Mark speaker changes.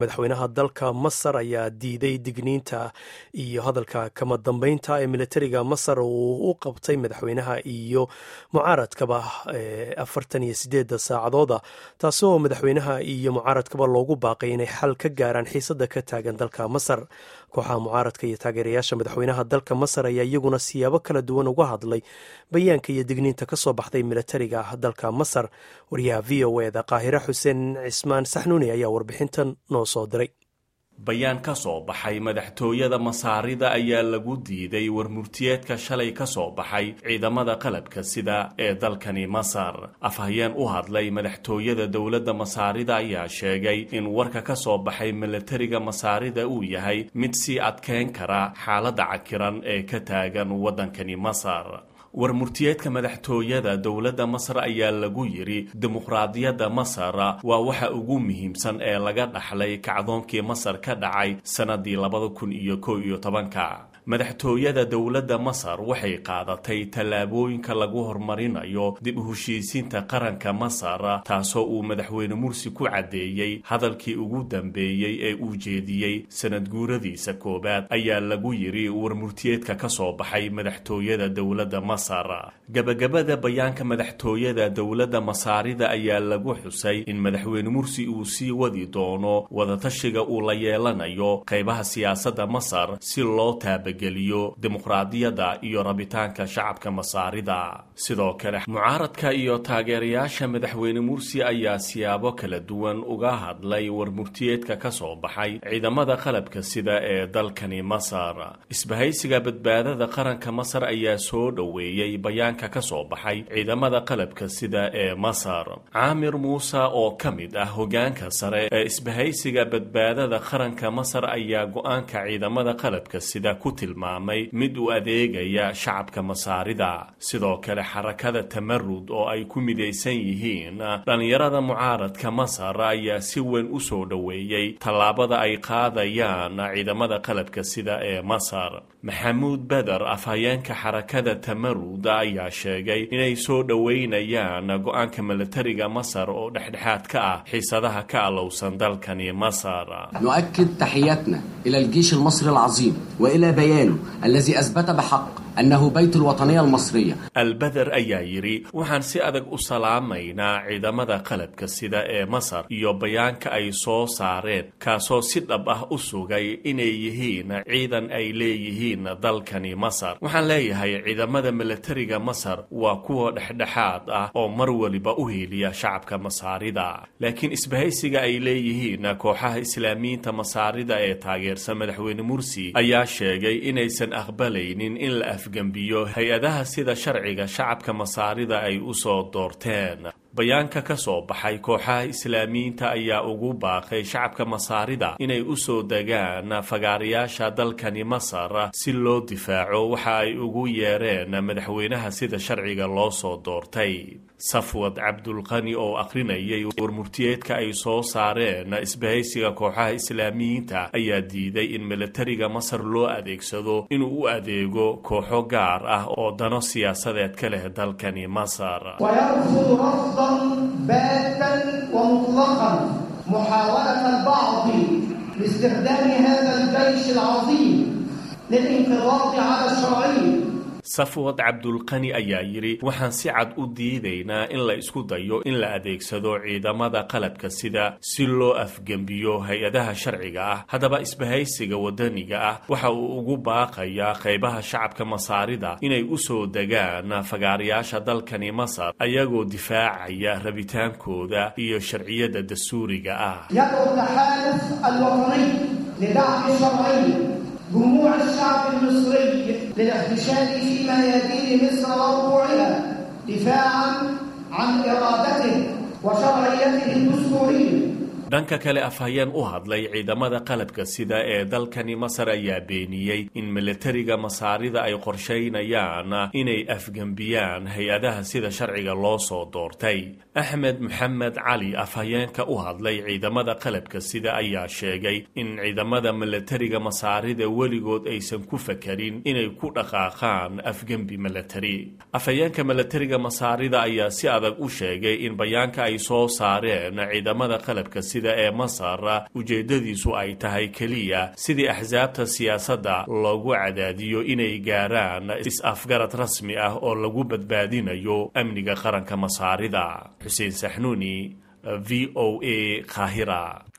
Speaker 1: madaxweynaha dalka masar ayaa diiday digniinta iyo hadalka kama dambeynta ee militariga masar uu u qabtay madaxweynaha iyo mucaaradkaba afartan iyo sideeda saacadooda taasoo madaxweynaha iyo mucaaradkaba loogu baaqay inay xal ka gaaraan xiisada ka taagan dalka masar kooxaha mucaaradka iyo taageerayaasha madaxweynaha dalka masar ayaa iyaguna siyaabo kala duwan uga hadlay bayaanka iyo digniinta kasoo baxday militariga dalka masar wariyaha v o eda qaahire xuseen cismaan saxnuuni ayaa warbixintan noo soo diray
Speaker 2: bayaan ka soo baxay madaxtooyada masaarida ayaa lagu diiday warmurtiyeedka shalay ka soo baxay ciidamada qalabka sida ee dalkani masar afhayeen u hadlay madaxtooyada dowladda masaarida ayaa sheegay in warka ka soo baxay milatariga masaarida uu yahay mid sii adkeyn kara xaaladda cakiran ee ka taagan waddankani masar warmurtiyeedka madaxtooyada dowladda masar ayaa lagu yidhi dimuqraadiyadda masar waa waxa ugu muhiimsan ee laga dhaxlay kacdoonkii masar ka dhacay sannadii labada kun iyo kow iyo tobanka madaxtooyada dowladda masar waxay qaadatay tallaabooyinka lagu horumarinayo dib u heshiisiinta qaranka masar taasoo uu madaxweyne mursi ku caddeeyey hadalkii ugu dambeeyey ee uu jeediyey sanad guuradiisa koowaad ayaa lagu yidhi warmurtiyeedka ka soo baxay madaxtooyada dowladda masar gabagabada bayaanka madaxtooyada dowladda masaarida ayaa lagu xusay in madaxweyne mursi uu sii wadi doono wadatashiga uu la yeelanayo qaybaha siyaasadda masar si loo taaba geliyo dimuqraadiyadda iyo rabitaanka shacabka masaarida sidoo kale mucaaradka iyo taageerayaasha madaxweyne mursi ayaa siyaabo kala duwan uga hadlay warmurtiyeedka ka soo baxay ciidamada qalabka sida ee dalkani masar isbahaysiga badbaadada qaranka masar ayaa soo dhoweeyey bayaanka ka soo baxay ciidamada qalabka sida ee masar caamir muuse oo ka mid ah hogaanka sare ee isbahaysiga badbaadada qaranka masar ayaa go-aanka ciidamada qalabka sida ku tilmaamay mid u adeegaya shacabka masaarida sidoo kale xarakada tamarud oo ay ku midaysan yihiin dhallinyarada mucaaradka masar ayaa si weyn u soo dhoweeyey tallaabada ay qaadayaan ciidamada qalabka sida ee masar maxamuud beder afhayeenka xarakada tamarud ayaa sheegay inay soo dhoweynayaan go-aanka militariga masar oo dhexdhexaad ka ah xiisadaha ka alowsan dalkani masar
Speaker 3: نؤكد تحياتنا إلى الجيش المصري العظيم وإلى بيانه الذي أثبت بحق أنه بيت الوطنية المصرية
Speaker 2: albeder ayaa yidhi waxaan si adag u salaamaynaa ciidamada qalabka sida ee masar iyo bayaanka ay soo saareen kaasoo si dhab ah u sugay inay yihiin ciidan ay leeyihiin dalkani masar waxaan leeyahay ciidamada militariga masar waa kuwa dhexdhexaad ah oo mar waliba u hiiliya shacabka masaarida laakiin isbahaysiga ay leeyihiin kooxaha islaamiyiinta masaarida ee taageersan madaxweyne mursi ayaa sheegay inaysan aqbalaynin in la afgembiyo hay-adaha sida sharciga shacabka masaarida ay u soo doorteen bayaanka ka soo baxay kooxaha islaamiyiinta ayaa ugu baaqay shacabka masaarida inay u soo degaan fagaarayaasha dalkani masar si loo difaaco waxa ay ugu yeereen madaxweynaha sida sharciga loo soo doortay safwad cabdulqani oo akhrinayay warmurtiyeedka ay soo saareen isbahaysiga kooxaha islaamiyiinta ayaa diiday in militariga masar loo adeegsado inuu u adeego kooxo gaar ah oo dano siyaasadeed ka leh dalkani masar
Speaker 4: باتا ومطلقا محاولة البعض لاستخدام هذا الجيش العظيم للانقضاض على الشرعية
Speaker 2: safwad cabdulqani ayaa yidhi waxaan si cad u diidaynaa in la isku dayo in la adeegsado ciidamada qalabka sida si loo afgembiyo hay-adaha sharciga ah haddaba isbahaysiga wadaniga ah waxa uu ugu baaqayaa qaybaha shacabka masaarida inay u soo degaan fagaarayaasha dalkani masar ayagoo difaacaya rabitaankooda iyo sharciyada dastuuriga ah
Speaker 4: يدعو التحالف الوطني لدعم الشرعية جموع الشعب المصري للاحتشاد في ميادين مصر وربوعها دفاعا عن ارادته وشرعيته الدستوريه
Speaker 2: dhanka kale afhayeen u hadlay ciidamada qalabka sida ee dalkani masar ayaa beeniyey in militariga masaarida ay qorshaynayaan inay afgembiyaan hay-adaha sida sharciga loo soo doortay axmed maxamed cali afhayeenka u hadlay ciidamada qalabka sida ayaa sheegay in ciidamada militariga masaarida weligood aysan ku fakarin inay ku dhaqaaqaan afgembi militari afhayeenka militariga masaarida ayaa si adag u sheegay in bayaanka ay soo saareen ciidamada qalabka sida guurtida ee masar ujeeddadiisu ay tahay keliya sidii axsaabta siyaasadda loogu cadaadiyo inay gaaraan is-afgarad rasmi ah oo lagu badbaadinayo amniga qaranka masaarida xuseen saxnuuni v o a qaahira